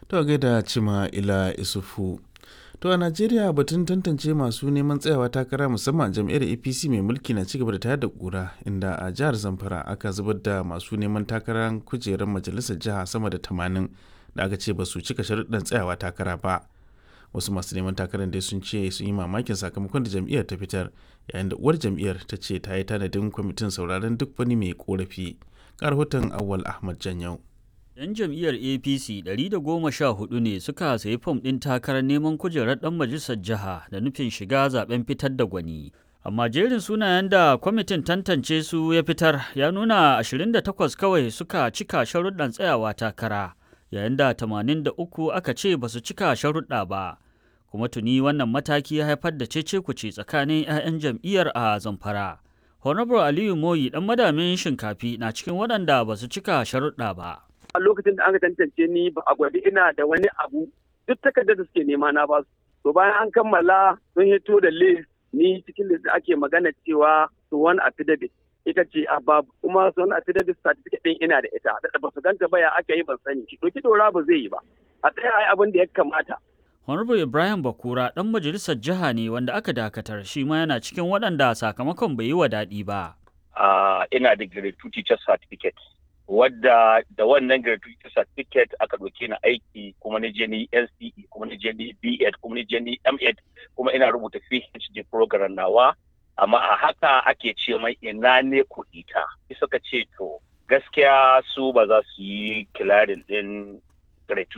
To gaida cima ila isufu. To a Najeriya batun tantance masu neman tsayawa takara musamman jam'iyyar APC mai mulki na cigaba da tayar da kura inda a jihar Zamfara aka zubar da masu neman takarar kujerar majalisar jiha sama da tamanin da aka ce ba su cika sharuɗan tsayawa takara ba. Wasu masu neman takarar dai sun ce sun yi mamakin sakamakon da jam'iyyar ta fitar yayin da uwar jam'iyyar ta ce ta yi tanadin kwamitin sauraron duk wani mai korafi. Ga rahoton Awwal Ahmad Janyau. 'Yan jam'iyyar APC 114 ne suka sayi fom ɗin takarar neman kujerar ɗan majalisar jiha da nufin shiga zaben fitar da gwani. Amma jerin sunayen da kwamitin tantance su ya fitar ya nuna 28 kawai suka cika sharuɗan tsayawa takara, yayin da 83 aka ce ba su cika sharuɗa ba. Kuma tuni wannan mataki ya haifar da cece-kuce tsakanin 'ya'yan jam'iyyar a Zamfara. Honorable Aliyu Moyi ɗan madamin shinkafi na cikin waɗanda ba su cika sharuɗa ba. a lokacin da aka tantance ni ba a gwadi ina da wani abu duk takardar da suke nema na basu to bayan an kammala sun hito da list ni cikin list da ake magana cewa suwan affidavit ita ce a babu kuma suwan affidavit certificate din ina da ita da ba su ganta ba ya aka yi ban sani to ki dora ba zai yi ba a tsaya ai abin da ya kamata Honorable Ibrahim Bakura ɗan majalisar jiha ne wanda aka dakatar shi ma yana cikin waɗanda sakamakon bai yi wa daɗi ba. Uh, ina da grade 2 teacher certificate wadda da wannan gratuity certificate aka ɗauke ni aiki kuma na je ni NCE kuma na je ni B.Ed kuma na je ni M.Ed kuma ina rubuta PhD program nawa amma a haka ake ce mai ina ne kuɗi ta suka ce to gaskiya su ba za su yi kilarin ɗin gratuity